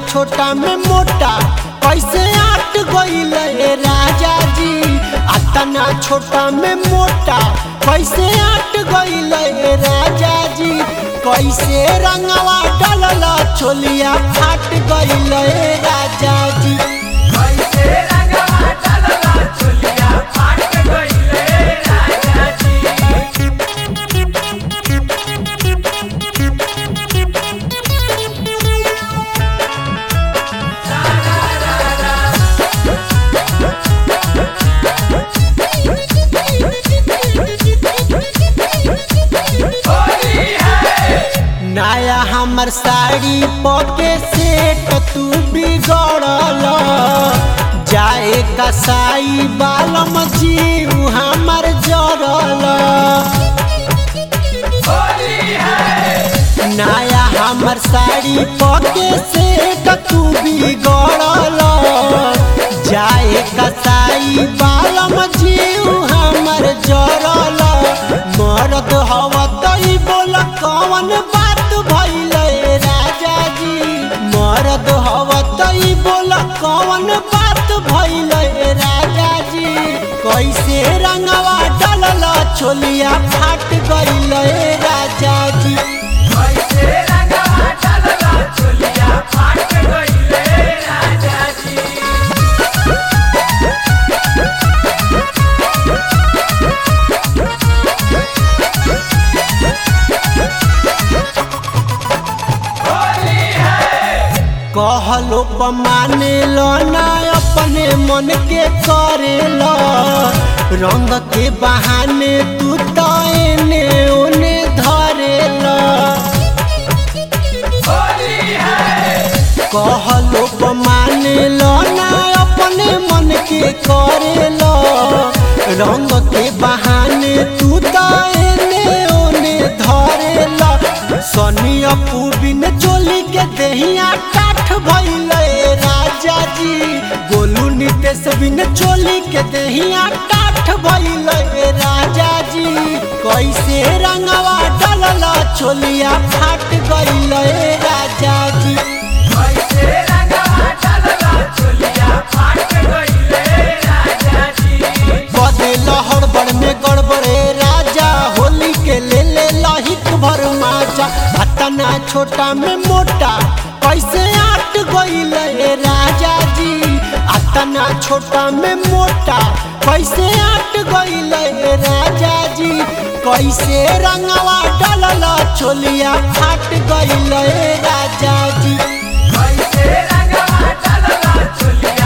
छोटा में मोटा कैसे आट गईल ए राजा जी अतना छोटा में मोटा कैसे आट गईल ए राजा जी कैसे रंगवा डलल छोलिया फाट गईल ए राजा जी कैसे रंगवा डलला चोलिया फाट गइले राजा जी होली है नया हमर साड़ी पके सेट तू बिगड़ल जाए कसाई बालम जीव हमर जरल होली है नया हमर साड़ी पके सेट तू बिगड़ल जाए कसाई बालम जीव हमर जरल मरद हव तई बोल कौन बात भइल राजा जी मरद हव तई बोल कौन बात भइल राजा जी कैसे रंगवा डलल छोलिया फाट गइल राजा जी कैसे रंगवा डलला चोलिया फाट गइले राजा जी होली है कहलो माने लो ना अपने मन के करे लो रंग के बहाने तू तो एने ओने धरे लो होली है कहलो माने लो ना अपने मन के करे लो रंग के बहाने तू तो एने ओने धरे लो सनी अपू बिन चोली के दहिया काठ भइल राजा जी गोलू नितेश बिन चोली के दहिया काठ भइल राजा जी कैसे रंगवा डलल चोलिया फाट गइल राजा जी कैसे रंगवा डलला चोलिया फाट गइले राजा जी बदे लहर बड़ में गड़बड़े राजा होली के ले ले लहिक भर माजा अतना छोटा में मोटा कैसे आट गइल ए राजा जी अतना छोटा में मोटा कैसे आट गइल ए राजा जी कैसे रंगवा डलल छोलिया फाट गइल ए राजा जी कैसे रंगवा डलला चोलिया